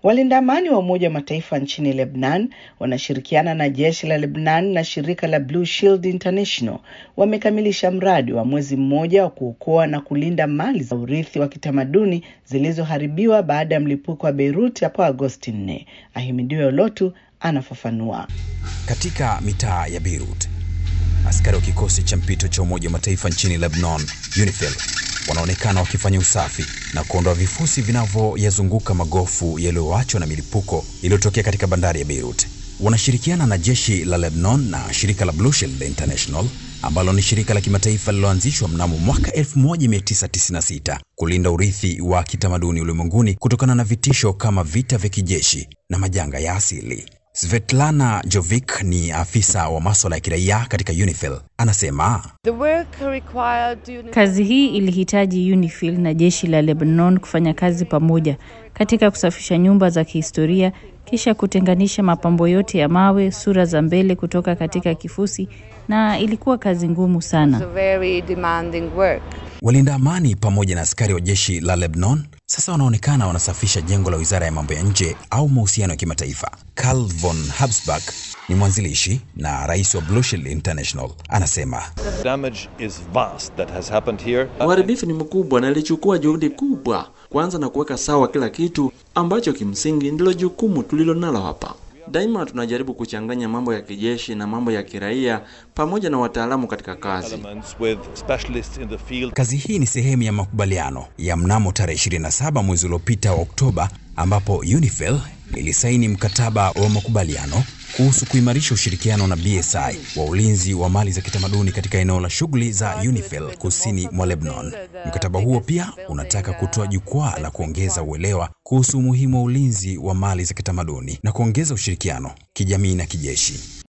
Walinda amani wa Umoja wa Mataifa nchini Lebanon wanashirikiana na jeshi la Lebanon na shirika la Blue Shield International wamekamilisha mradi wa mwezi mmoja wa kuokoa na kulinda mali za urithi wa kitamaduni zilizoharibiwa baada ya mlipuko wa Beirut hapo Agosti 4. Ahimidiwe Olotu anafafanua. Katika mitaa ya Beirut, askari wa kikosi cha mpito cha Umoja wa Mataifa nchini Lebanon, UNIFIL, wanaonekana wakifanya usafi na kuondoa vifusi vinavyoyazunguka magofu yaliyoachwa na milipuko iliyotokea katika bandari ya Beirut. Wanashirikiana na jeshi la Lebanon na shirika la Blue Shield International ambalo ni shirika la kimataifa lililoanzishwa mnamo mwaka 1996 kulinda urithi wa kitamaduni ulimwenguni kutokana na vitisho kama vita vya kijeshi na majanga ya asili. Svetlana Jovic ni afisa wa masuala ya kiraia katika UNIFIL. Anasema kazi hii ilihitaji UNIFIL na jeshi la Lebanon kufanya kazi pamoja katika kusafisha nyumba za kihistoria, kisha kutenganisha mapambo yote ya mawe, sura za mbele kutoka katika kifusi, na ilikuwa kazi ngumu sana. Walinda amani pamoja na askari wa jeshi la Lebanon sasa wanaonekana wanasafisha jengo la wizara ya mambo ya nje au mahusiano ya kimataifa. Karl von Habsburg ni mwanzilishi na rais wa Blue Shield International, anasema uharibifu ni mkubwa na ilichukua juhudi kubwa kwanza na kuweka sawa kila kitu ambacho kimsingi ndilo jukumu tulilonalo hapa. Daima tunajaribu kuchanganya mambo ya kijeshi na mambo ya kiraia pamoja na wataalamu katika kazi. Kazi hii ni sehemu ya makubaliano ya mnamo tarehe 27 mwezi uliopita wa Oktoba, ambapo UNIFIL ilisaini mkataba wa makubaliano kuhusu kuimarisha ushirikiano na BSI wa ulinzi wa mali za kitamaduni katika eneo la shughuli za UNIFIL kusini mwa Lebanon. Mkataba huo pia unataka kutoa jukwaa la kuongeza uelewa kuhusu umuhimu wa ulinzi wa mali za kitamaduni na kuongeza ushirikiano kijamii na kijeshi.